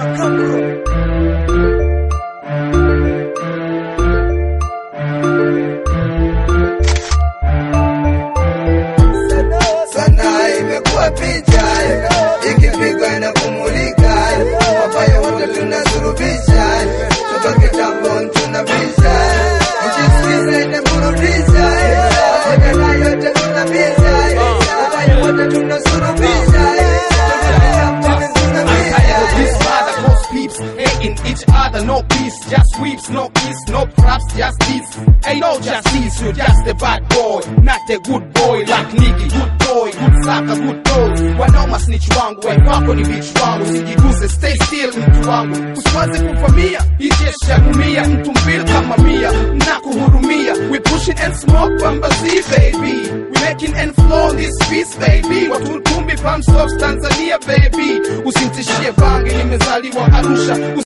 sana imekuwa picha ikipigwa na kumulika wabaya wote tunasurubisha toka kitambo tunabisha mchisikiza inaburudisha wajana yote tunabisha wabaya wote tunasurubisha toka kitambo tunabisha This father cause peeps hating each other, no peace, just weeps, no kiss, no props, just this. Ain't no justice, you're just a bad boy, not a good boy like Nicky, good boy, good sucker, good toes. Wanaoma snitch wangu, wako ni bitch wangu, sijiguse, stay still mtu wangu, usiwaze kuvamia, ijesha kumia, mtu mbili kama mia, na kuhurumia, we pushing and smoke bambazi baby, we making and flow this peace baby, watu tumbi pump stops Tanzania baby, usintishie bange, nimezaliwa Arusha,